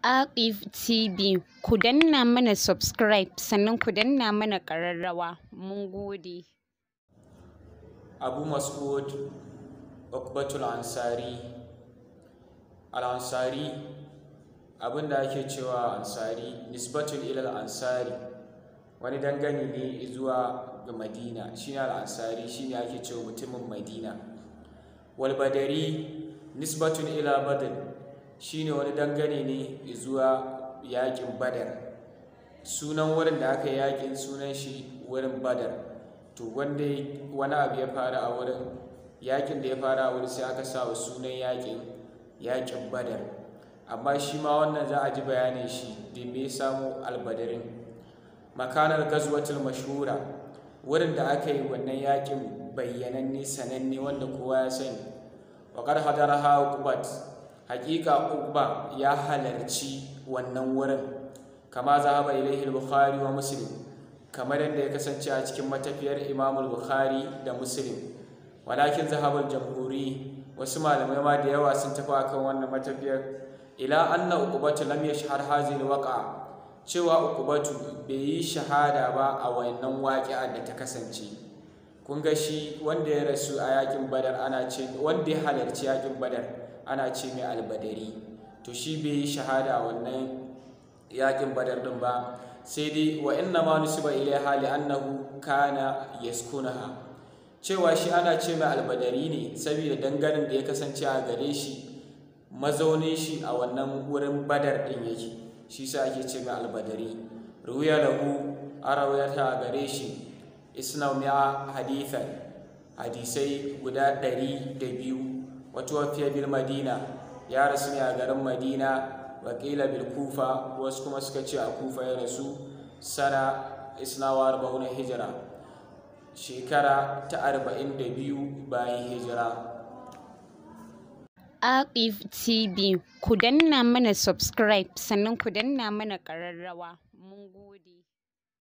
Archive TV, ku danna mana subscribe sannan ku danna mana ƙararrawa. Mun gode. Abu Mas'ud Ukbatul Ansari Al-Ansari abinda ake cewa Ansari nisbatul ilal Ansari wani dangane ne zuwa ga Madina shine Al-Ansari shine ake cewa mutumin Madina wal Badari nisbatun ila Badr shine wani dangane ne zuwa yakin Badar sunan wurin da aka yi yakin sunan shi wurin Badar to wanda wani abu ya fara a wurin yakin da ya fara a wurin sai aka sa wa sunan yakin yakin badar amma shi ma wannan za a ji bayanin shi da me samu albadarin makanar gazwatul mashhura wurin da aka yi wannan yakin bayyananne sananne wanda kowa ya sani waƙar hadaraha uqbat haƙiƙa uqba ya halarci wannan wurin kama zahaba ilaihi al-bukhari wa muslim kamar yadda ya kasance a cikin matafiyar imamul bukhari da muslim walakin zahabar jamhuri wasu malamai ma da yawa sun tafi akan wannan matafiyar ila anna uqbatu lam yashhar hadhihi alwaqa cewa uqbatu bai yi shahada ba a wannan waƙi'ar da ta kasance kun ga shi wanda ya rasu a yakin badar ana ce wanda ya halarci yakin badar ana ce mai albadari to shi bai yi shahada a wannan yakin badar din ba sai dai wa inna ma nusiba ilaiha li annahu kana yaskunaha cewa shi ana ce mai albadari ne saboda danganin da ya kasance a gare shi mazaunin shi a wannan wurin badar din yake shi sa ake ce mai albadari ruya lahu arawayata a gare shi isna mi'a hadithan hadisai guda ɗari da biyu wata wafiya bil madina ya rasu ne a garin madina wakila bil kufa wasu kuma suka ce a kufa ya rasu sana isnawa arba'una hijira shekara ta arba'in da biyu bayan hijira Archive TV, ku danna mana subscribe sannan ku danna mana ƙararrawa. Mun gode.